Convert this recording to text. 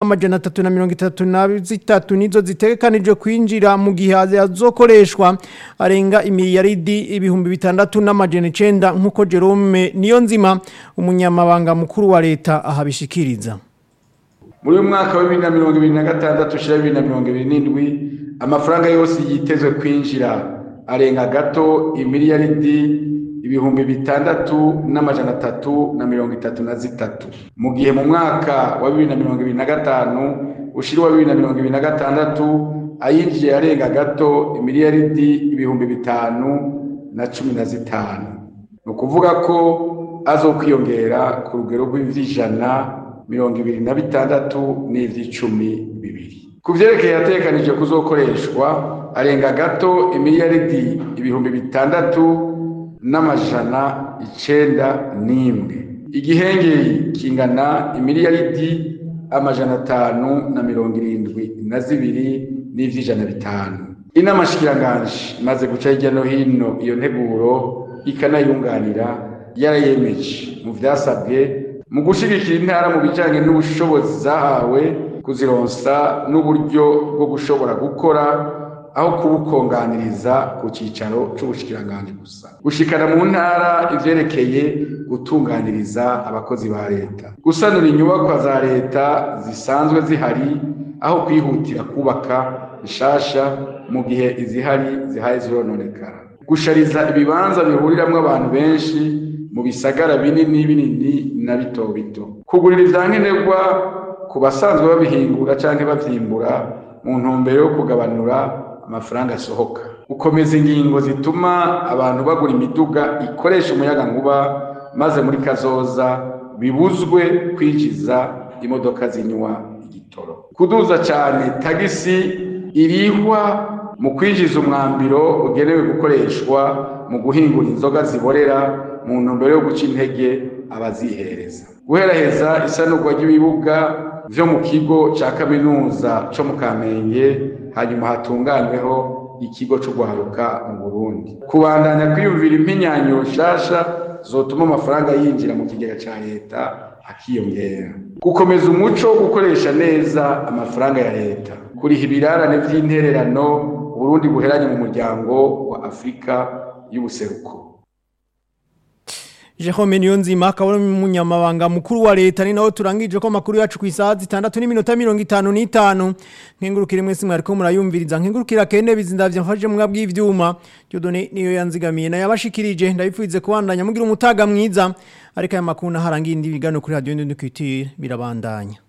amajana atatu na mirongo itatu na zitatu nizo zitegekanijwe kwinjira mu gihe azokoreshwa arenga imiliyaridi ibihumbi bitandatu n'amajana icenda nk'uko Jerome Niyonzima umunyamabanga mukuru wa leta ahabishikiriza muri uyu mwaka wa bibiri na mirongo ibiri na gatandatu ushira bibiri na mirongo ibiri n'indwi amafaranga yose yitezwe kwinjira arenga gato imiliyaridi ibihumbi bitandatu n'amajana atatu na mirongo itatu na zitatu mu gihe mu mwaka wa bibiri na mirongo ibiri na gatanu ushira wa bibiri na mirongo ibiri na gatandatu ayinjiye arenga gato imiliyaridi ibihumbi bitanu na cumi na zitanu ni ukuvuga ko azokwiyongera ku rugero rw'ivy'ijana mirongo ibiri na bitandatu n'ivy'icumi bibiri ku vyerekeye yategekanije kuzokoreshwa arenga gato imiliyaridi ibihumbi bitandatu n'amajana icenda n'imwe igihengeri kingana imiliyaridi amajana atanu na mirongo irindwi na zibiri n'ivy'ijana bitanu inama shikiranganji imaze guca hirya no hino iyo nteguro ikanayunganira yarayemeje mu vyasabwe mu gushigikira intara mu bijanye n'ubushobozi zahawe kuzironsa n'uburyo bwo gushobora gukora aho kubukonganiriza ku cicaro c'ubushikiranganji gusa gushikana mu ntara ivyerekeye gutunganiriza abakozi ba leta gusanura inyubakwa za leta zisanzwe zihari aho kwihutira kubaka bishasha mu gihe izihari zihaye zirononekara gushariza ibibanza bihuriramwo abantu benshi mu bisagara binini binini na bito bito kugurira ivyankenerwa ku basanzwe babihingura canke bavyimbura mu ntumbero yo kugabanura amafaranga asohoka gukomeza ingingo zituma abantu bagura imiduga ikoresha umuyaga nkuba maze muri kazoza bibuzwe kwinjiza imodoka zinywa igitoro kuduza cyane tagisi irihwa mu kwinjiza umwambiro ugenewe gukoreshwa mu guhingura inzoga ziborera mu ntumbero yo guca intege abazihereza guheraheza isanurwa ry'ibibuga vyo mu kigo ca kaminuza co mu kamenge hanyuma hatunganyweho ikigo co guharuka mu burundi kubandanya kwiyumvira impinyanyo nshasha zotuma amafaranga yinjira mu kigega ca leta akiyongera gukomeza umuco wo gukoresha neza amafaranga ya leta kuriha ibirarane vy'intererano uburundi buheranye mu muryango wa afurika y'ubuseruko Jerome Niyonzima akaba ari umunyamabanga mukuru wa leta ni naho turangije ko amakuru yacu ku isaha zitandatu n'iminota mirongo itanu n'itanu nkengurukire mwese mwariko murayumviriza nkengurukira kene bizindavya mfashe mwabwa bw'ivyuma Dieudonné niyo yanzigamiye nayo abashikirije ndabipfuize kubandanya mugira umutaga mwiza ariko aya makuru naharangiye indi bigano kuri radio Ndundukitire birabandanya